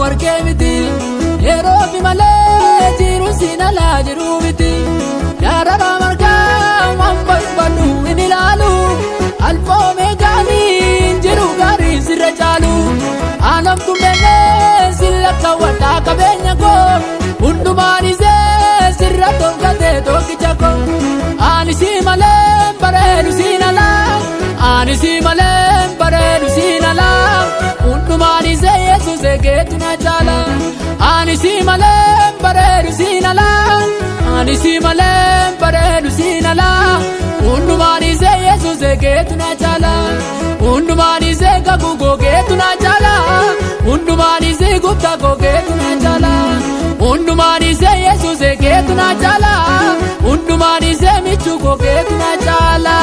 warqee miti yeroo fi malee jiruun siin alaa jiru miti darara margaa waan barbaadu hin ilaalu alfoomee gaanii jiru gaarii sirra caalu aanamtu mennee silla kaawwadhaa qabeenya koo hundumaan isee sirra tolkatee tokkicha koo ani si malee bareedu siin alaa ani si malee bareedu siin alaa hundumaan isee yesuus eegeetu na caala ani si malee bareedu siin alaa ani si malee bareedu siin alaa hundumaan isee yesuus eegeetu na caala hundumaan isee kakuu googeetu na caala hundumaan isee gubtaa googeetu na caala hundumaan isee yesuus eegeetu na caala hundumaan isee michuu googeetu na caala.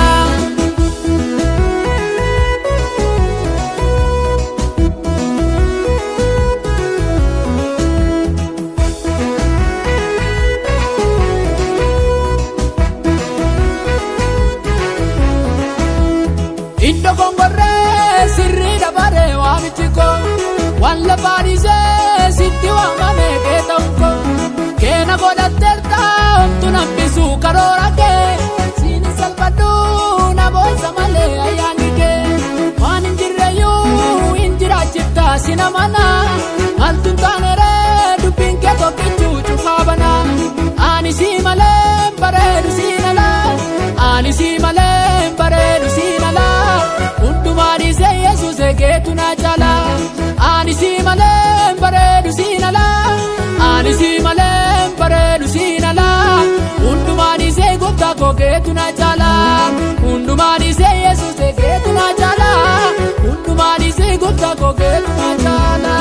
Iddoo kongorree sirrii dabaree waamichi koo waan lafaadhisee sitti waamame keeta'u koo keena godhatteerta homtu nambisuu karoora kee siini salphadhuu na boonsa malee ayyaanni kee waan hin jirreyyuu hin jiraachifta sina mana maaltu hin taaneree dubbiin kee tokkichuu cufaa bana ani si malee bareedu siin alaa ani si malee bareedu siin alaa hundumaan isee yesuus eegeetu na caala ani si malee bareedu siin alaa ani si malee bareedu siin alaa hundumaan isee gooftaa koogeetu na caala hundumaan isee yesuus eegeetu na caala hundumaan isee gooftaa koogeetu na caala.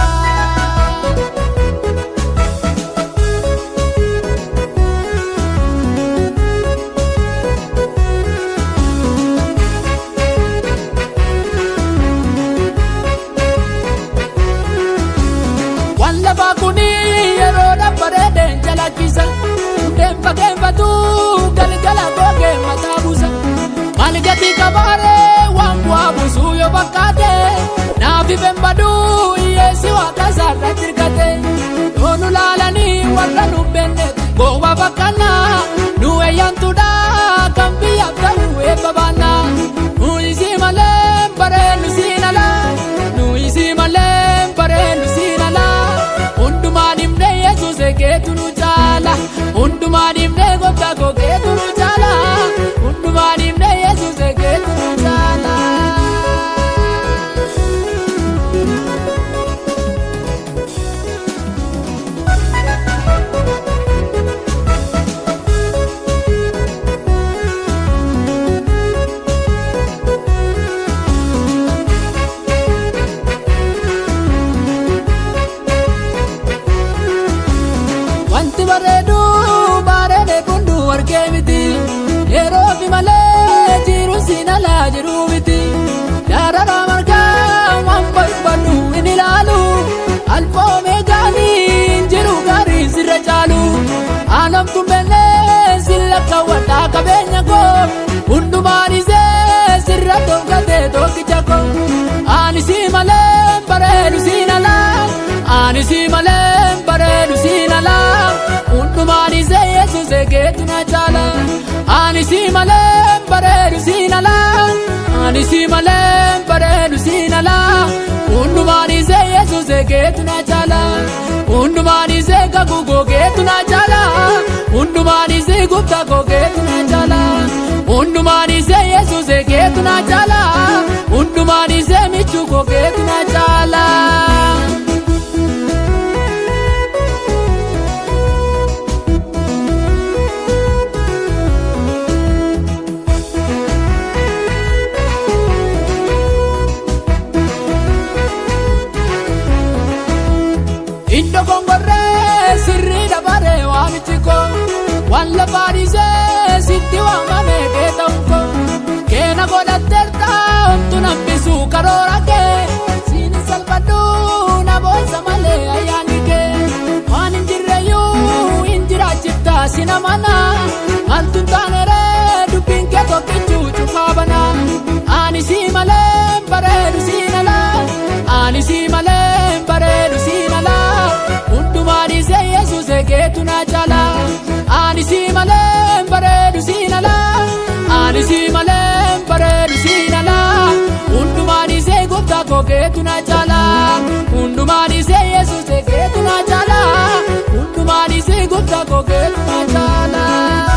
Waan lafaa kuni yeroo dabbareedeen jalakkisa hundeen fakkeeffatu galgala googee mataa buusa maal gatii qabaaree waan bu'aa buusuu yoo fakkaate naaf ifeen baduu hiyyeessi waaqa isaarratti hirkate yoo nu laalanii warra nu beenne gooba fakkaannaa nu eeyyantuudha kan biyyaaf ta'u eebba baannaa nu isii malee bareednu siin alaa nu isii malee bareednu siin alaa hundumaan himnee yesuus eegeetu nu caala hundumaan himnee gooftaa koogeetu nu caala hundumaan himnee yesuus eegeetu nu caala. Wanti bareedu bareede kundu warqee miti yeroo fi malee jiruun siin alaa jiru miti darara margaa waan barbaadu hin ilaalu alfoomee gaanii jiru gaarii sirra caalu aanamtu mennee silla kaawwadhaa qabeenya koo hundumaan isee sirra tolkatee tokkicha koo ani si malee bareedu siin alaa ani si malee bareedu siin alaa hundumaan isee yesuus eegeetu na caala ani si malee bareedu siin alaa ani si malee bareedu siin alaa hundumaan isee yesuus eegeetu na caala hundumaan isee kakuu googeetu na caala hundumaan isee gubtaa googeetu na caala hundumaan isee yesuus eegeetu na caala hundumaan isee michuu googeetu na caala. Iddoo kongorree sirrii dabaree waamichi koo waan lafaadhisee sitti waamame keeta'u koo keena godhatteerta homtu nambisuu karoora kee siini salphadhuu na boonsa malee ayyaanni kee waan hin jirreyyuu hin jiraachifta sina mana maaltu hin taaneree dubbiin kee tokkichuu cufaa bana ani si malee bareedu siin alaa ani si malee bareedu si malee bareedu siin alaa ani si malee bareedu siin alaa hundumaan isee gooftaa koo keetu na caalaa hundumaan isee yesuus keetu na caalaa hundumaan isee gooftaa koo keetu na caalaa.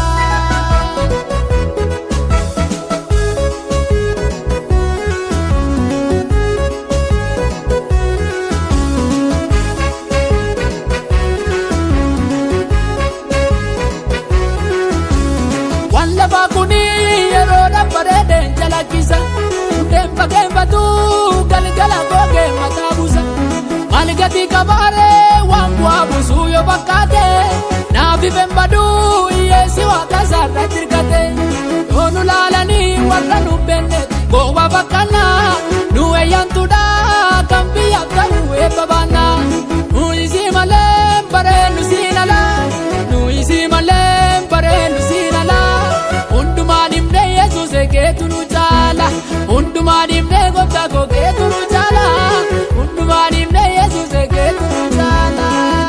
Waan lafaa kuni yeroo dabbareedeen jalakkisa. Hundeen fakkeeffatu galgala googee mataa buusa. Maal gatii qabaaree waan bu'aa buusuu yoo fakkaate. Naaf ifeen baduu hiyyeessi waaqa isaarratti hirkate. Yoo nu laalanii warra nu beenne gowwaa fakkaannaa. Nu eeyyantuudha kan biyyaaf ta'u eebba baannaa. Nu isii malee bareeddu siin alaa. Nu isii malee bareeddu siin alaa. Hundumaan himnee Yesuus keetu nu caala. Hundumaan himnee gooftaa koo keetu nu caala. Hundumaan himnee Yesuus keetu nu caala.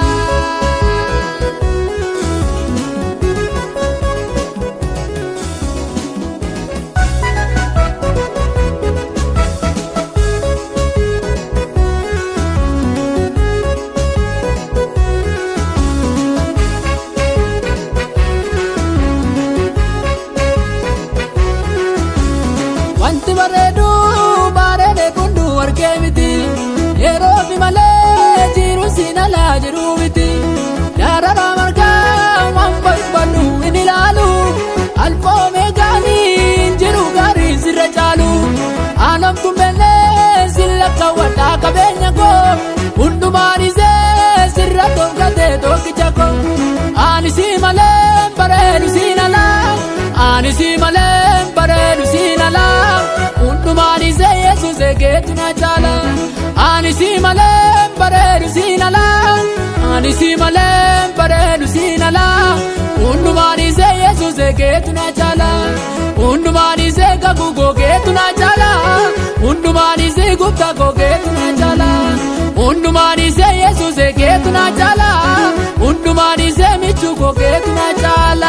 Wanti bareedu bareede kundu argee miti. Yeroo fi malee jiru siin alaa jiru miti. Darara margaa waan barbaadu hin ilaalu. Alfoomee gaanii jiru gaarii sirra caalu. Aanamtu mbellee silla kaawwadhaa qabeenya koo. Hundumaan isee sirra tolkatee tokkicha koo. Ani si malee bareedu siin alaa. Ani si malee bareedu siin alaa. Hundumaan isee Yesuus keetu na caala. Ani si malee bareedu siin alaa. Ani si malee bareedu siin alaa. Hundumaan isee Yesuus keetu na caala. Hundumaan isee kakuu koo keetu na caala. Hundumaan isee gooftaa koo keetu na caala. Hundumaan isee Yesuus keetu na caala. Hundumaan isee michuu koo keetu na caala.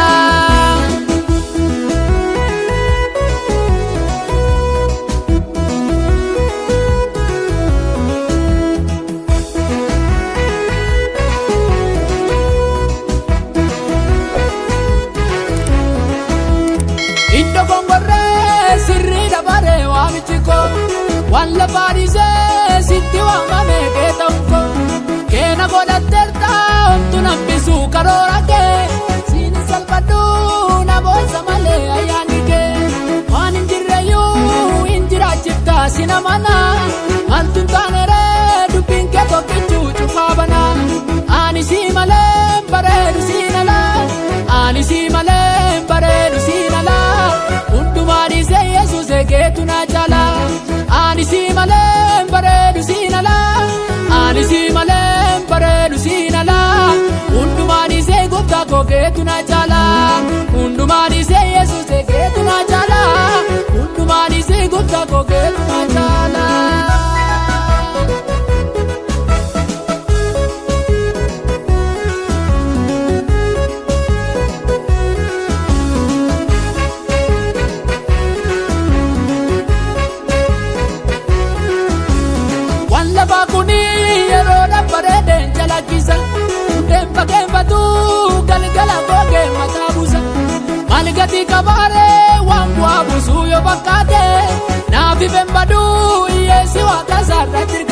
Iddoo gongorree sirrii dabaree waamichi koo waan lafaan isee sitti waamame kee ta'u koo keena godhatteerta homtu nambisuu karoora kee siin salphadhu na boonsa malee ayyaanni kee waan hin jirreyyuu hin jiraachifta sina mana maaltu hin taaneree dubbiin kee tokkichuu cufaa bana ani si malee bareedu siin alaa ani si malee bareedu siin alaa hundumaan isee yesuus keetu na caala ani si malee bareedu siin alaa ani si malee bareedu siin alaa hundumaan isee gooftaa koo keetu na caala hundumaan isee yesuus keetu na caala hundumaan isee gooftaa koo keetu na caala. Waan lafaa kuni yeroo dabbareedeen jalakkisa. Hundeen fakkeeffatu galgala googee mataa buusa. Maal gatii qabaaree waan bu'aa buusuu yoo fakkaate. Naaf ifeen baduu hiyyeessi waaqa isaarratti